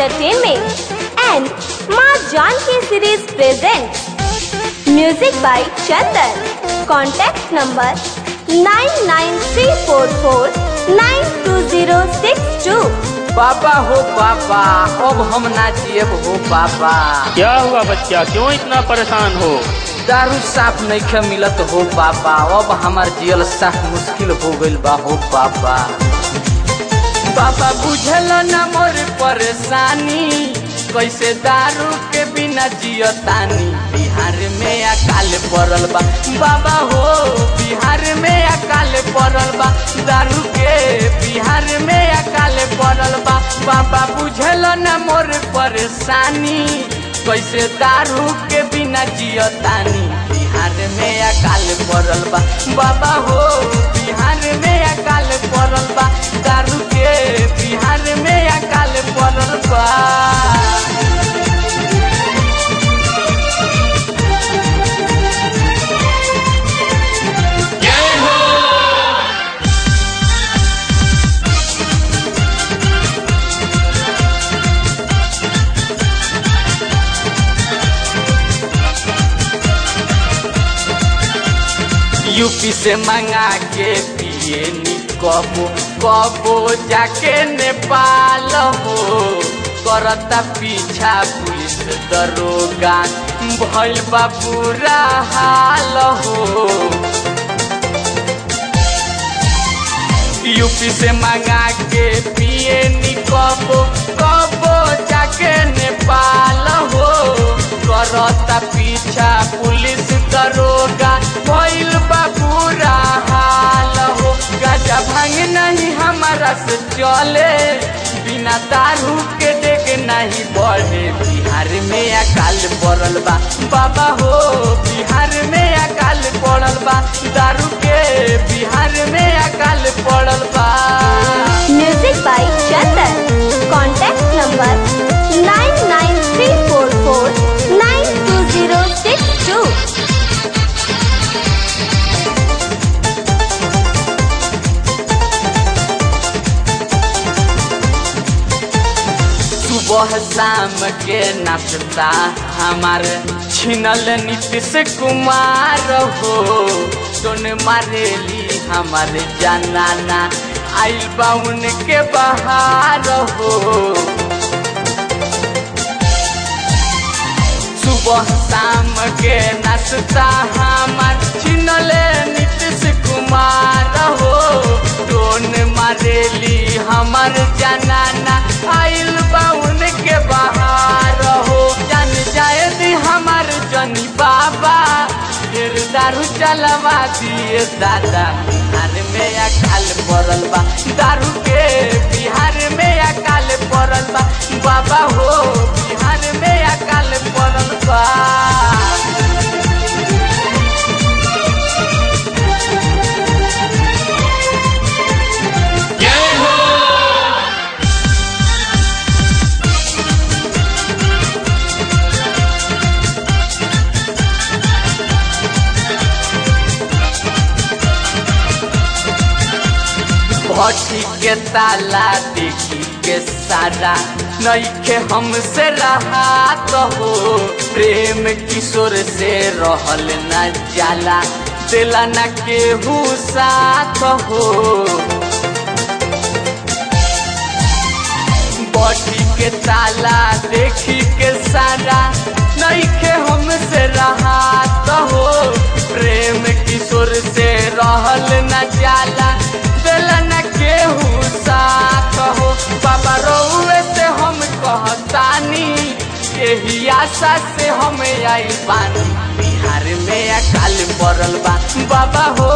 Entertainment and Ma Janki series presents Music by Chandan. Contact number 99344920062. बाबा हो बाबा अब हम ना जियब हो बाबा क्या हुआ बच्चा क्यों इतना परेशान हो दारू साफ नहीं मिलत हो बाबा अब हमार जियल साफ मुश्किल हो गइल बा हो बाबा बाबा बुझल न मोर परेशानी कैसे दारू के बिना जियतानी बिहार में अकाल पड़ल बा बाबा हो बिहार में अकाल पड़ल बा दारू के बिहार में अकाल पड़ल बा बाबा बुझल न मोर परेशानी कैसे दारू के बिना जियतानी बिहार में अकाल पड़ल बा बाबा हो बिहार में अकाल पड़ल बा दारू के बिहार में अकाल पड़ल बा यूपी से मंगा के पिए नी कबो कबो जाके नेपाल हो करता पीछा पुलिस दरोगा भइल बा बुरा हाल हो यूपी से मंगा के पिए नी कबो कबो जाके नेपाल हो करता पीछा पुलिस दरोगा भइल बा बुरा हाल हो गजा भांग नहीं हमारा से चले बिना दारू के डेग नहीं बढ़े बिहार में अकाल पड़ल बा बाबा हो बिहार में अकाल पड़ल बा दारू के बिहार में अकाल पड़ल बा Music by Chandan. Contact number 99344920062. सुबह शाम के नाश्ता हमार छिनल नीतीश कुमार हो सोन मारेली हमार जनाना आइल बा उनके बहार हो सुबह शाम के नाश्ता हमार छिनले नीतीश कुमार हो टोन मारेली हमार जनाना आइल बा उनके बहार हो जान जाए दी हमार जनी बाबा फिर दारू चलवा दिए दादा बिहार में अकाल पड़ल बा दारू के बिहार में अकाल पड़ल बा बाबा हो बिहार में अकाल पड़ल बा भट्टी के ताला देखी के सारा नईखे हमसे रहा तो हो प्रेम किशोर से रहल न जाला दिला न केहू साथ हो बॉडी के ताला देखी के सारा नईखे हमसे रहा तो हो प्रेम किशोर से रहल न जाला दिल न केहू साथ हो बाबा रउए से हम कहतानी यही आशा से हम आई बानी बिहार में अकाल पड़ल बा बाबा हो